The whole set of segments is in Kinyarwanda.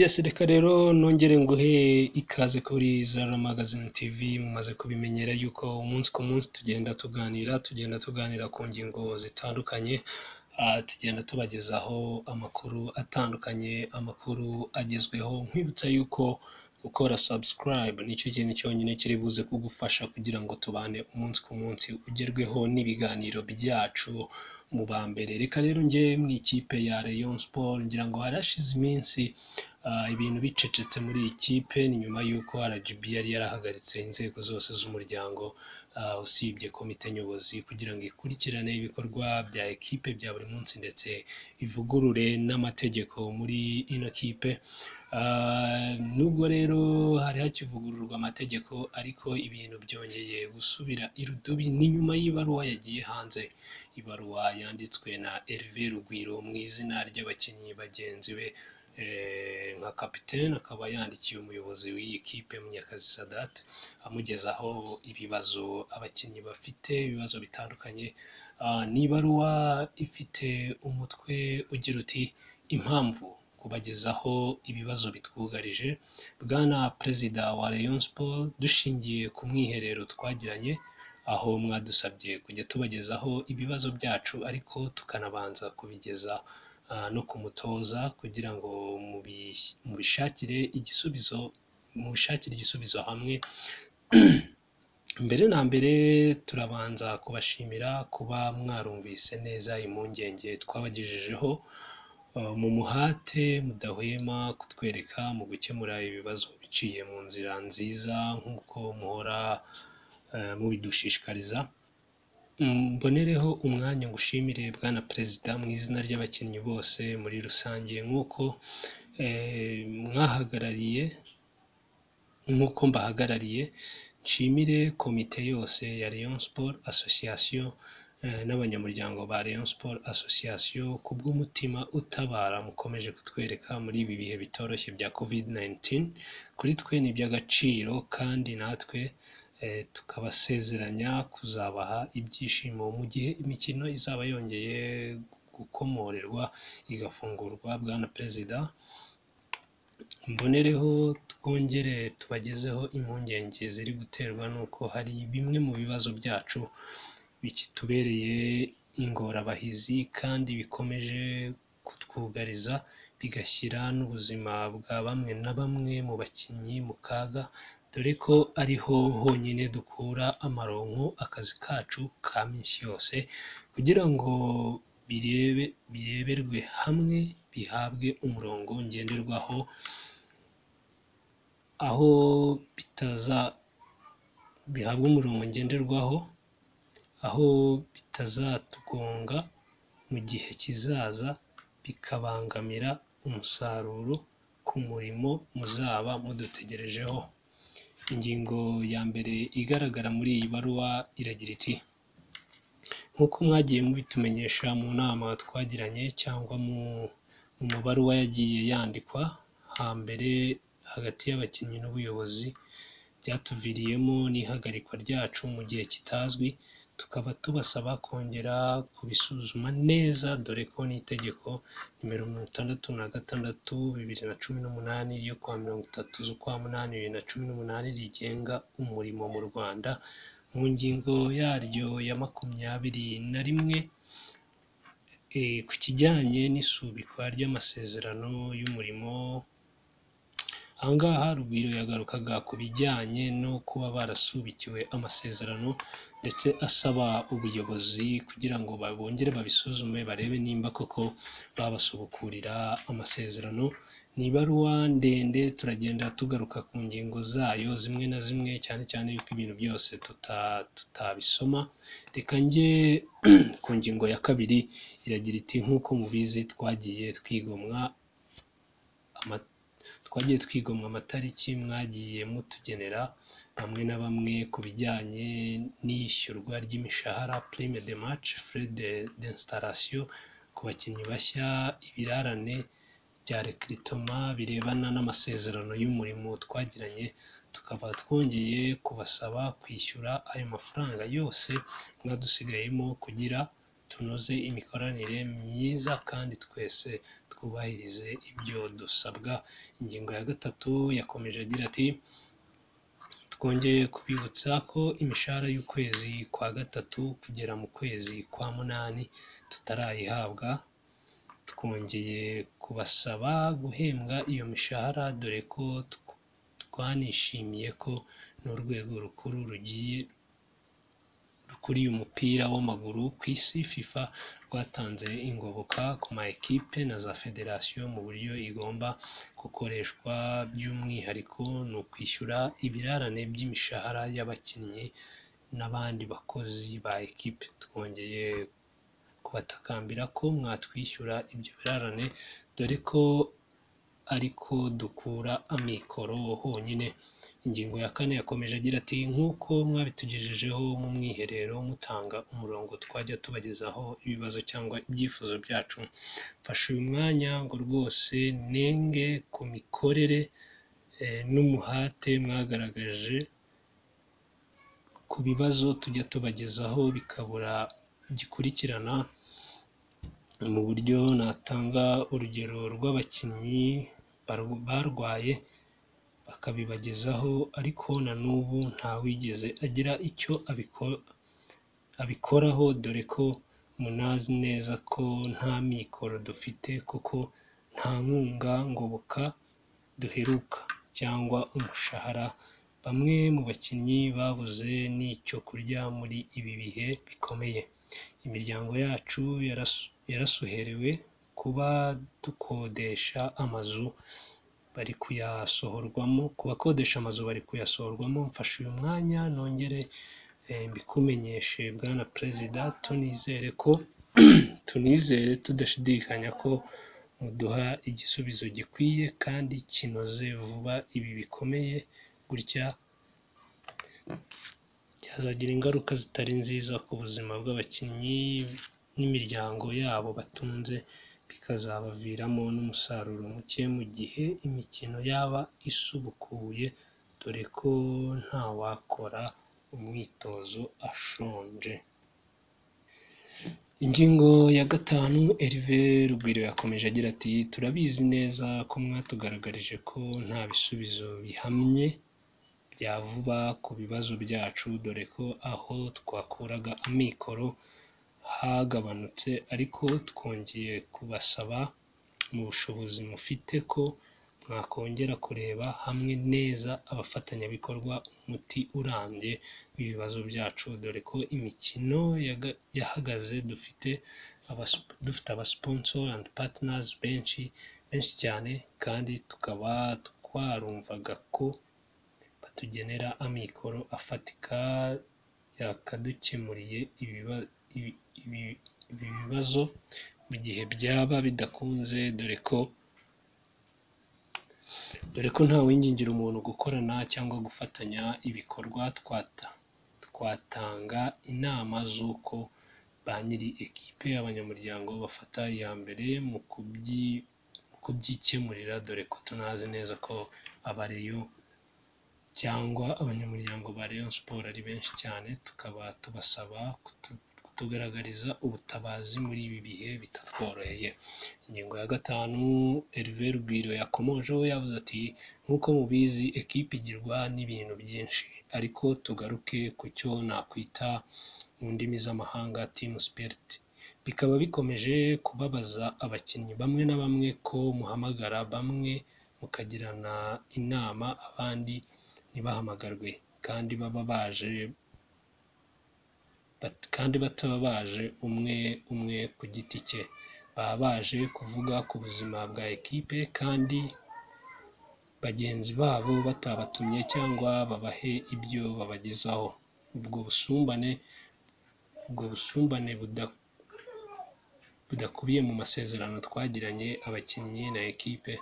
sirika rero nongere nguhe ikaze kuri Zara Magazine TV mumaze kubimenyera yuko umunsi ku munsi tugenda tuganira tugenda tuganira ku ngingo zitandukanye tugenda tubagezaho amakuru atandukanye amakuru agezweho nkwibutsa yuko gukora subscribe nicyo kintu cyonyine kiri buze kugufasha kugira ngo tubane umunsi ku munsi ugerweho n'ibiganiro byacu mu ba mbere reka rero njye mu ikipe ya Rayon Sport ngira ngo harashize iminsi ah, ibintu bicecetse muri iyi kipe ni nyuma y'uko RGB yari yarahagaritse inzego zose z'umuryango ah, usibye komite nyobozi kugira ngo ikurikirane ibikorwa bya ekipe bya buri munsi ndetse ivugurure n'amategeko muri ino kipe Ah, nubwo rero hari hakivugururwa amategeko ariko ibintu byongeye gusubira irudubi ni nyuma y'ibaruwa yagiye hanze ibaruwa yanditswe na Hervé Rugwiro mu izina ry'abakinnyi bagenzi be eh, nka kapitene akaba yandikiye umuyobozi w'iyi kipe Munyakazi Sadat amugezaho ibibazo abakinnyi bafite ibibazo bitandukanye Ah, ni ibaruwa ifite umutwe ugira uti impamvu kubagezaho ibibazo bitwugarije bwana perezida wa Rayon Sport dushingiye ku mwiherero twagiranye aho mwadusabye kujya tubagezaho ibibazo byacu ariko tukanabanza kubigeza ah, no ku mutoza kugira ngo mubi- mubishakire igisubizo mushakire igisubizo hamwe mbere na mbere turabanza kubashimira kuba mwarumvise neza impungenge twabagejejeho Uh, mu muhate mudahwema kutwereka mu gukemura ibibazo biciye mu nzira nziza nk'uko muhora uh, mubidushishikariza Mm, mbonereho umwanya ngushimire bwana perezida mu izina ry'abakinnyi bose muri rusange nk'uko eh, mwahagarariye nk'uko mbahagarariye nshimire komite yose ya Rayon Sport Association eh, n'abanyamuryango ba Rayon Sport Association ku bw'umutima utabara mukomeje kutwereka muri ibi bihe bitoroshye bya COVID-19 kuri twe ni iby'agaciro kandi natwe eh, tukabasezeranya kuzabaha ibyishimo mu gihe imikino izaba yongeye gukomorerwa igafungurwa bwana perezida mbonereho twongere tubagezeho impungenge ziri guterwa n'uko hari bimwe mu bibazo byacu bikitubereye ingorabahizi kandi bikomeje kutwugariza bigashyira n'ubuzima bwa bamwe na bamwe mu bakinnyi mu kaga dore ko ariho honyine dukura amaronko akazi kacu ka minsi yose kugira ngo birebe bireberwe hamwe bihabwe umurongo ngenderwaho aho bitaza bihabwa umurongo ngenderwaho aho bitazatugonga mu gihe kizaza bikabangamira umusaruro ku murimo muzaba mudutegerejeho ingingo ya mbere igaragara muri iyi baruwa iragira iti nk'uko mwagiye mubitumenyesha mu nama twagiranye cyangwa mu mu mabaruwa yagiye yandikwa hambere hagati y'abakinnyi n'ubuyobozi byatuviriyemo n'ihagarikwa ryacu mu gihe kitazwi tukaba tubasaba kongera kubisuzuma neza dore ko n'itegeko nimero mirongo itandatu na gatandatu bibiri na cumi n'umunani ryo kuwa mirongo itatu z'ukwa munani bibiri na cumi n'umunani rigenga umurimo mu Rwanda mu ngingo yaryo ya makumyabiri na rimwe eh, ku kijyanye n'isubikwa ry'amasezerano y'umurimo aha ngaha Rugwiro yagarukaga ku bijyanye no kuba barasubikiwe amasezerano ndetse asaba ubuyobozi kugira ngo bongere babisuzume barebe nimba koko babasubukurira amasezerano ni ibaruwa ndende turagenda tugaruka ku ngingo zayo zimwe na zimwe cyane cyane yuko ibintu byose tuta- tutabisoma reka njye ku ngingo ya kabiri iragira iti nk'uko mubizi twagiye twigomwa ama- twagiye twigomwa amatariki mwagiye mutugenera bamwe na bamwe ku bijyanye n'iyishyurwa ry'imishahara prime de match frais de d'installation ku bakinnyi bashya ibirarane bya recritoma birebana n'amasezerano y'umurimo twagiranye tukaba twongeye kubasaba kwishyura ayo mafaranga yose mwadusigayemo kugira tunoze imikoranire myiza kandi twese twubahirize ibyo dusabwa ingingo ya gatatu yakomeje agira ati twongeye kubibutsa ko imishahara y'ukwezi kwa gatatu kugera mu kwezi kwa munani tutarayihabwa twongeye kubasaba guhembwa iyo mishahara dore ko tw- twanishimiye ko n'urwego rukuru rugiye rukuriye umupira w'amaguru ku isi fifa rwatanze ingoboka ku ma ekipe na za federasiyo mu buryo igomba gukoreshwa by'umwihariko ni ukwishyura ibirarane by'imishahara y'abakinnyi n'abandi bakozi ba ekipe twongeye kubatakambira ko mwatwishyura ibyo birarane dore ko ariko dukura amikoro honyine ingingo ya kane yakomeje agira ati nk'uko mwabitugejejeho mu mwiherero mutanga umurongo twajya tubagezaho ibibazo cyangwa ibyifuzo byacu mfashe uyu mwanya ngo rwose nenge ku mikorere eh, n'umuhate mwagaragaje ku bibazo tujya tubagezaho bikabura gikurikirana mu buryo natanga urugero rw'abakinnyi baru- barwaye bakabibagezaho ariko na n'ubu ntawigeze agira icyo abiko- abikoraho dore ko munazi neza ko nta mikoro dufite kuko nta nkunga ngoboka duheruka cyangwa umushahara bamwe mu bakinnyi babuze n'icyo kurya muri ibi bihe bikomeye imiryango yacu yarasu- yarasuherewe kuba dukodesha amazu bari kuyasohorwamo ku bakodesha amazu bari kuyasohorwamo mfashe uyu mwanya nongere eh, mbikumenyeshe bwana perezida tunizere ko tunizere tudashidikanya ko muduha igisubizo gikwiye kandi kinoze vuba ibi bikomeye gutya byazagira ingaruka zitari nziza ku buzima bw'abakinnyi n'imiryango yabo batunze bikazabaviramo n'umusaruro muke mu gihe imikino yaba isubukuye dore ko ntawakora umwitozo ashonje ingingo ya gatanu Herve Rugwiro yakomeje agira ati turabizi neza ko mwatugaragarije ko nta bisubizo bihamye bya vuba ku bibazo byacu dore ko aho twakuraga amikoro hagabanutse ariko twongeye kubasaba mu bushobozi mufite ko mwakongera kureba hamwe neza abafatanyabikorwa umuti urambye w'ibibazo byacu dore ko imikino yaga- yahagaze dufite abas- dufite abasiponsoro andi patinazi benshi benshi cyane kandi tukaba twarumvaga ko batugenera amikoro afatika yakadukemuriye ibiba- ibi ibi- ibi bibazo mu gihe byaba bidakunze dore ko dore ko nta wingingira umuntu gukorana cyangwa gufatanya ibikorwa twata twatanga inama z'uko ba nyiri ekipe abanyamuryango bafata iya mbere mu kubyi- mu kubyikemurira dore ko tunazi neza ko abareyo cyangwa abanyamuryango ba Rayon Sport ari benshi cyane tukaba tubasaba kutu- kutugaragariza ubutabazi muri ibi bihe bitatworoheye ingingo ya gatanu Herve Rugwiro yakomojeho yavuze ati nk'uko mubizi ekipe igirwa n'ibintu byinshi ariko tugaruke ku cyo nakwita mu ndimi z'amahanga team spirit bikaba bikomeje kubabaza abakinnyi bamwe na bamwe ko muhamagara bamwe mukagirana inama abandi ntibahamagarwe kandi baba baje bat- kandi bataba baje umwe umwe ku giti cye baba baje kuvuga ku buzima bwa ekipe kandi bagenzi babo batabatumye cyangwa babahe ibyo babagezaho ubwo busumbane ubwo busumbane buda- budakubiye mu masezerano twagiranye abakinnyi na ekipe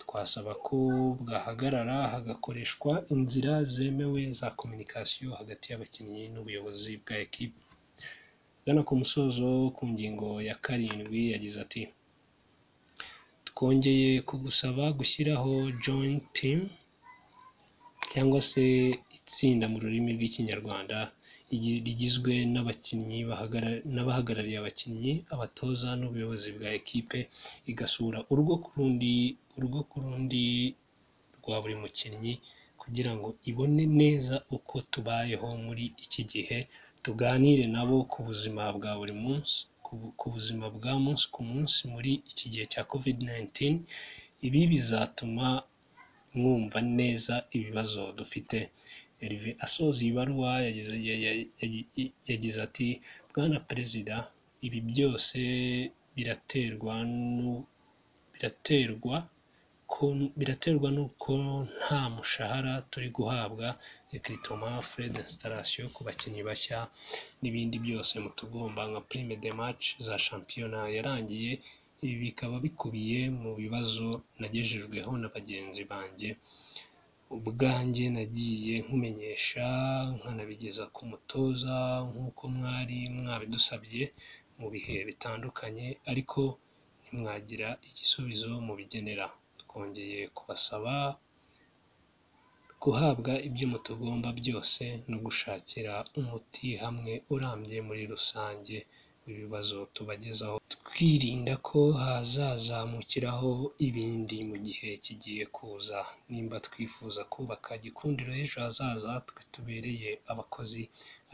twasaba ko bwahagarara hagakoreshwa inzira zemewe za kominikasiyo hagati y'abakinnyi n'ubuyobozi bwa ekipe agana ku musozo ku ngingo ya karindwi yagize ati twongeye kugusaba gushyiraho joint team cyangwa se itsinda mu rurimi rw'ikinyarwanda rigi- rigizwe n'abakinnyi bahagara- n'abahagarariye abakinnyi abatoza n'ubuyobozi bwa ekipe igasura urugo ku rundi urugo ku rundi rwa buri mukinnyi kugira ngo ibone neza uko tubayeho muri iki gihe tuganire nabo ku buzima bwa buri munsi ku bu- ku buzima bwa munsi ku munsi muri iki gihe cya covid 19 ibi bizatuma mwumva neza ibibazo dufite Herve asoza iyi baruwa yagize ya- ya- ya- yagize ati bwana perezida ibi byose biraterwa nu- biraterwa ko biraterwa n'uko nta mushahara turi guhabwa ekritoma fred installation ku bakinnyi bashya n'ibindi byose mutugomba nka prime de match za shampiyona yarangiye ibi bikaba bikubiye mu bibazo nagejejweho na bagenzi banjye ubwanjye nagiye nkumenyesha nkanabigeza ku mutoza nk'uko mwari mwabidusabye mu bihe bitandukanye ariko ntimwagira igisubizo mubigenera twongeye kubasaba guhabwa ibyo mutugomba byose no gushakira umuti hamwe urambye muri rusange ibibazo tubagezaho twirinda ko hazazamukiraho ibindi mu gihe kigiye kuza nimba twifuza kubaka gikundiro ejo hazaza twe tubereye abakozi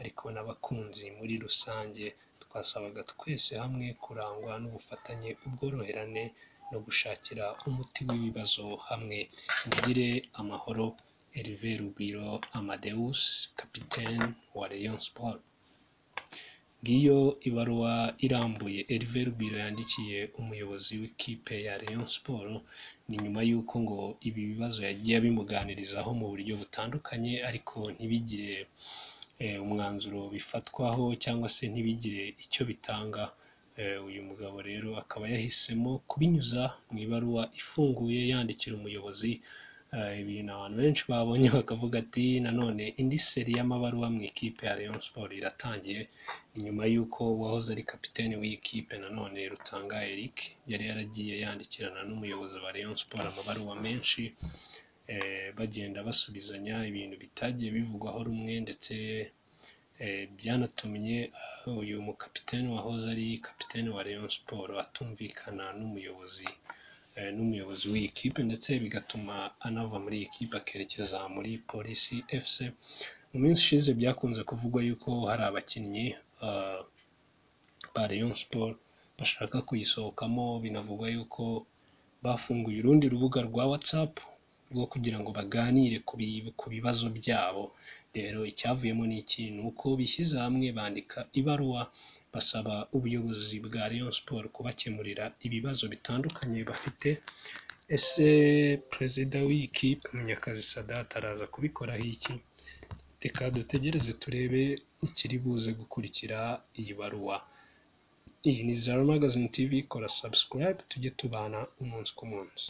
ariko n'abakunzi muri rusange twasabaga twese hamwe kurangwa n'ubufatanye ubworoherane no gushakira umuti w'ibibazo hamwe mugire amahoro Herve Rugwiro Amadeus kapitene wa Rayon Sport ngiyo ibaruwa irambuye Herve Rugwiro yandikiye umuyobozi w'ikipe ya Rayon Sport ni nyuma y'uko ngo ibi bibazo yagiye abimuganirizaho mu buryo butandukanye ariko ntibigire eh, umwanzuro bifatwaho cyangwa se ntibigire icyo bitanga Eh, uyu mugabo rero akaba yahisemo kubinyuza mu ibaruwa ifunguye yandikira umuyobozi Eh, ibintu abantu benshi babonye bakavuga ati nanone indi seri y'amabaruwa mu ikipe ya Rayon Sport iratangiye ni nyuma y'uko uwahoze ari kapiteni w'ikipe nanone Rutanga Eric yari yaragiye yandikirana n'umuyobozi wa Rayon Sport amabaruwa menshi eh, bagenda basubizanya ibintu bitagiye bivugwaho rumwe ndetse eh, byanatumye ah, uyu mukapiteni wahoze ari kapiteni wa Rayon Sport atumvikana n'umuyobozi eh, n'umuyobozi w'iyi kipe ndetse bigatuma anava muri iyi kipe akerekeza muri polisi fc mu minsi ishize byakunze kuvugwa yuko hari abakinnyi ah, ba Rayon Sport bashaka kuyisohokamo binavugwa yuko bafunguye urundi rubuga rwa WhatsApp rwo kugira ngo baganire ku bi- ku bibazo byabo rero icyavuyemo ni iki ni uko bishyize hamwe bandika ibaruwa basaba ubuyobozi bwa Rayon Sport kubakemurira ibibazo bitandukanye bafite ese perezida w'iyi kipe Munyakazi Sadat araza kubikoraho iki reka dutegereze turebe ikiri buze gukurikira iyi baruwa iyi ni Zara Magazine TV kora subscribe tujye tubana umunsi ku munsi